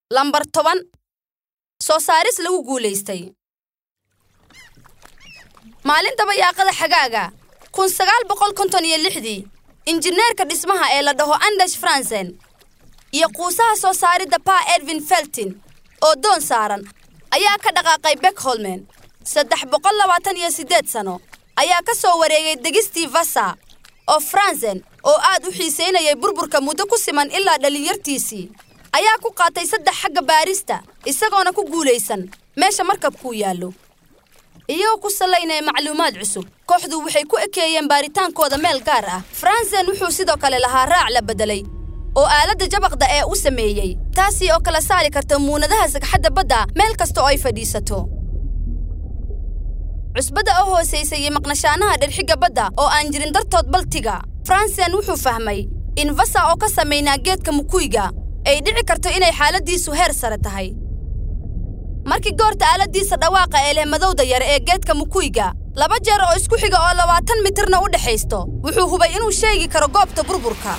lambar toban soo saaris lagu guulaystay maalinta bayaaqada xagaaga kun sagaal boqol konton iyo lixdii injineerka dhismaha ee la dhaho andash fransen iyo quusaha soo saaridda pa edwin feltin oo doon saaran ayaa ka dhaqaaqay bekholmen saddex boqol labaatan iyo siddeed sano ayaa ka soo wareegay degistii vasa oo fransen oo aad u xiisaynayay burburka muddo ku siman ilaa dhallinyartiisii ayaa ku qaatay saddex xagga baarista isagoona ku guulaysan meesha markabkuu yaallo iyagoo ku sallaynaya macluumaad cusub kooxdu waxay ku ekeeyeen baaritaankooda meel gaar ah fransen wuxuu sidoo kale lahaa raac la beddelay oo aaladda jabaqda ee u sameeyey taasii oo kala saari karta muunadaha sagxadda badda meel kasta oo ay fadhiisato cusbadda oo hoosaysay iyo maqnashaanaha dherxigga badda oo aan jirin dartood baltiga fransen wuxuu fahmay in vasa oo ka samaynaa geedka mukuyga ay dhici karto inay xaaladdiisu heer sare tahay markii goorta aaladiisa dhawaaqa ee leh madowda yar ee geedka mukuyga laba jeer oo isku xiga oo labaatan mitirna u dhexaysto wuxuu hubay inuu sheegi karo goobta burburka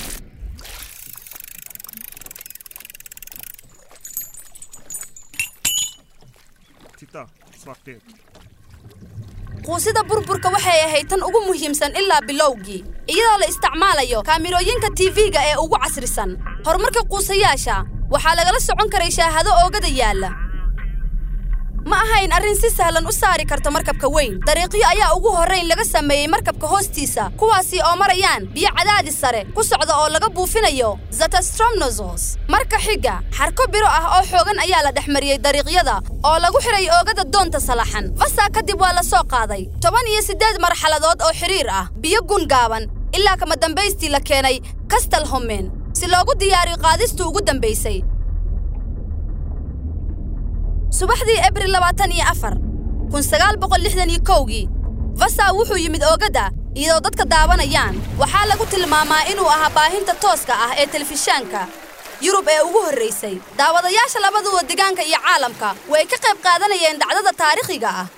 Titta, svartdek. quusida burburka waxay ahayd tan ugu muhiimsan ilaa bilowgii iyadoo la isticmaalayo kaamirooyinka tv-ga ee ugu casrisan horumarka quusayaasha waxaa lagala socon karay shaahado oogada yaalla ma ahayn arrin si sahlan u saari karta markabka weyn dariiqyo ayaa ugu horrayn laga sameeyey markabka hoostiisa kuwaasi oo marayaan biyo cadaadis sare ku socda oo laga buufinayo zatastromnosos marka xiga xarko biro ah oo xoogan ayaa la dhex mariyey dariiqyada oo lagu xidhay oogada doonta salaxan vasa kadib waa la soo qaaday toban iyo siddeed marxaladood oo xidhiir ah biyo gun gaaban ilaa kama dambaystii la keenay kastal homen si loogu diyaariyo qaadistii ugu dambaysay subaxdii abril labaatan iyo afar kun sagaal boqol lixdan iyo kowgii vasa wuxuu yimid oogadda iyadoo dadka daawanayaan waxaa lagu tilmaamaa inuu ahaa baahinta tooska ah ee telefishaanka yurub ee ugu horraysay daawadayaasha labaduba degaanka iyo caalamka way ka qayb qaadanayeen dhacdada taariikhiga ah